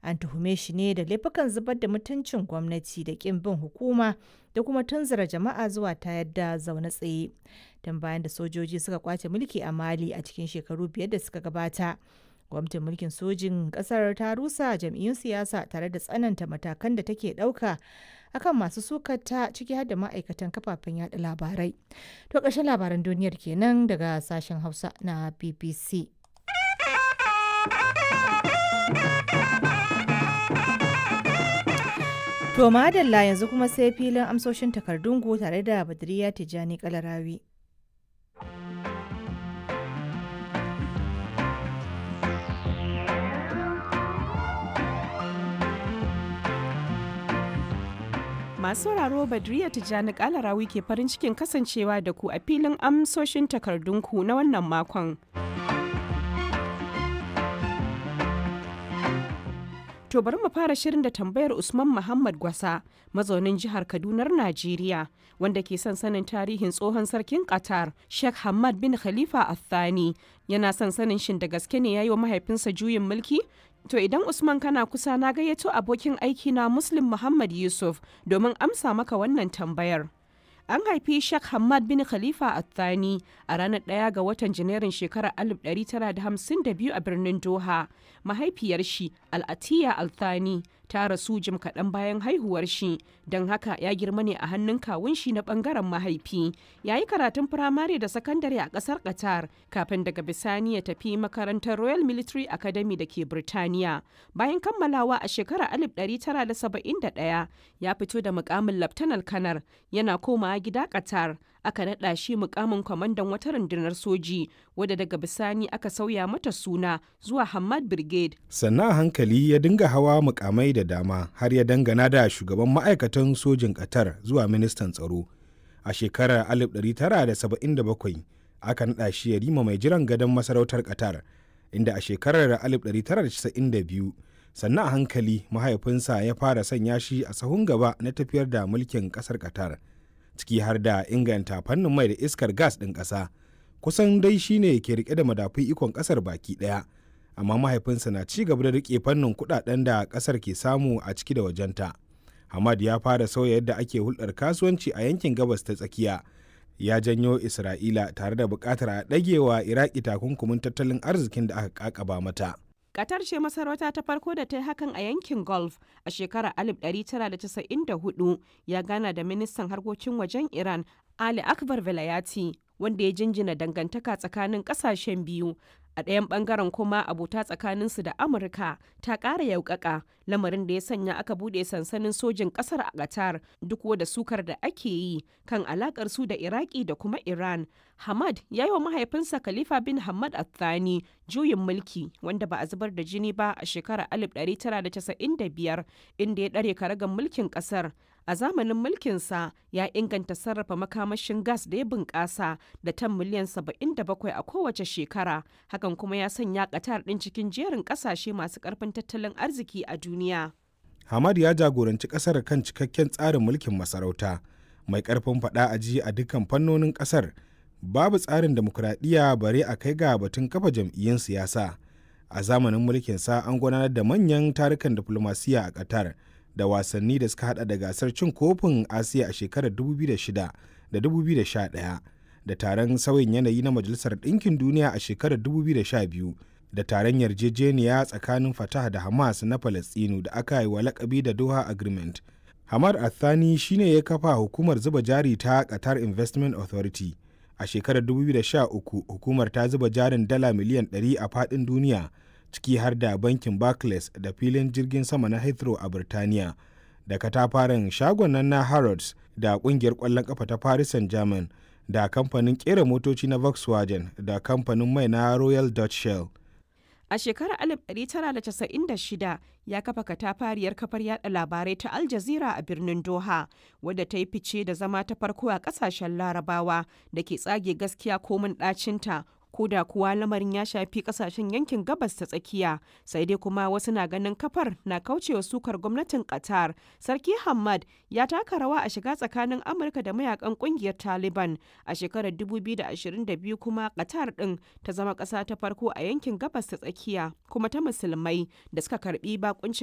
An tuhume shi ne da laifukan zubar da mutuncin gwamnati da ƙin bin hukuma da kuma tunzura jama'a zuwa tayar da zaune tsaye. Tun bayan da sojoji suka kwace mulki a Mali a cikin shekaru biyar da suka gabata. Gwamnatin mulkin sojin ƙasar ta rusa jam'iyyun siyasa tare da tsananta matakan da take ɗauka akan masu sukata ciki har da ma'aikatan kafafen yada labarai. To ƙarshen labaran duniyar kenan daga sashen Hausa na BBC. To madalla yanzu kuma sai filin amsoshin takardunku tare da Badriya Tijjani Kalarawi. Masu sauraro Badriya Tijjani Kalarawi ke farin cikin kasancewa da ku a filin amsoshin takardunku na wannan makon. To bari mu fara shirin da tambayar Usman Muhammad Gwasa, mazaunin jihar Kadunar Najeriya, wanda ke son sanin tarihin tsohon sarkin Qatar, Sheikh Hamad bin Khalifa Al-Thani. Yana son sanin shin da gaske ne ya yi wa mahaifinsa juyin mulki? To idan Usman kana kusa na gayyato abokin aiki na Muslim Muhammad Yusuf domin amsa maka wannan tambayar. An haifi Sheikh Hamad bin Khalifa Al-Thani a ranar ɗaya ga watan Janairun shekarar 1952 a birnin Doha. Mahaifiyar shi Al-Atiya Al-Thani ta rasu jim kaɗan bayan haihuwar shi, don haka ya girma ne a hannun kawun shi na ɓangaren mahaifi. Ya yi karatun firamare da sakandare a ƙasar Qatar kafin daga bisani ya tafi makarantar Royal Military Academy da ke Birtaniya. Bayan kammalawa a shekarar 1971 ya fito da mukamin Laftanar Kanar yana komawa gida Qatar. Aka naɗa shi mukamin kwamandan wata rundunar soji wadda daga bisani aka sauya mata suna zuwa Hamad Brigade. Sannan a hankali ya dinga hawa mukamai da dama har ya dangana da shugaban ma'aikatan sojin Qatar zuwa ministan tsaro. A shekarar 1977 aka naɗa shi ya rima mai jiran gadon masarautar Qatar, inda a shekarar 1992 sannan a hankali mahaifinsa ya fara sanya shi a sahun gaba na tafiyar da mulkin ƙasar Qatar. ciki har da inganta fannin mai da iskar gas ɗin ƙasa kusan dai shine ke rike da madafun ikon ƙasar baki ɗaya amma mahaifinsa na ci gaba da rike fannin kuɗaɗen da ƙasar ke samu a ciki da wajenta hamad ya fara sauya yadda ake hulɗar kasuwanci a yankin gabas ta tsakiya ya janyo isra'ila tare da buƙatar a ɗagewa iraki takunkumin tattalin arzikin da aka ƙaƙaba mata Qatar ce masarauta ta farko da ta yi hakan a yankin Gulf a shekarar 1994 ya gana da ministan harkokin wajen Iran Ali Akbar Velayati wanda ya jinjina dangantaka tsakanin kasashen biyu. A ɗayan ɓangaren kuma abota tsakaninsu da Amurka ta ƙara yaukaka lamarin da ya sanya aka buɗe sansanin sojin ƙasar a Qatar duk da sukar da ake yi kan alaƙar su da Iraki da kuma Iran. Hamad ya yi wa mahaifinsa Khalifa bin Hamad Al-Thani juyin mulki wanda ba a zubar da jini ba a shekarar 1995 inda ya ɗare karagan mulkin ƙasar. A zamanin mulkinsa ya inganta sarrafa makamashin gas da ya bunƙasa da tan miliyan 77 a kowace shekara. Hakan kuma ya sanya Qatar ɗin cikin jerin ƙasashe masu ƙarfin tattalin arziki a duniya. Hamad ya jagoranci ƙasar kan cikakken tsarin mulkin masarauta mai ƙarfin faɗa a ji a dukkan fannonin ƙasar. babu tsarin demokuraɗiyya bare a kai ga batun kafa jam'iyyun siyasa a zamanin mulkinsa an gudanar da manyan tarukan diflomasiya a qatar da wasanni da suka hada da gasar cin kofin asiya a shekarar 2006 da 2011 da taron sauyin yanayi na majalisar ɗinkin duniya a shekarar 2012 da taron yarjejeniya tsakanin fatah da hamas na falastinu da aka yi wa lakabi da doha agreement hamad athani shine ya kafa hukumar zuba jari ta qatar investment authority a shekarar 2013 hukumar ta zuba jarin dala miliyan 100 a fadin duniya ciki har da bankin barclays da filin jirgin sama na heathrow a birtaniya da katafaren shagon nan na harrods da kungiyar kwallon kafa ta paris saint-germain da kamfanin kera motoci na volkswagen da kamfanin mai na royal dutch shell A shekarar 1996 ya kafa katafariyar kafar yada labarai ta Al Jazeera a birnin Doha, wadda ta yi fice da zama ta farko a kasashen larabawa da ke tsage gaskiya komin ɗacinta ko da kuwa lamarin ya shafi kasashen yankin gabas ta tsakiya sai dai kuma wasu na ganin kafar na kaucewa sukar gwamnatin qatar sarki hamad ya taka rawa a shiga tsakanin amurka da mayakan kungiyar taliban a shekarar 2022 kuma qatar din ta zama kasa ta farko a yankin gabas ta tsakiya kuma ta musulmai da suka karbi bakuncin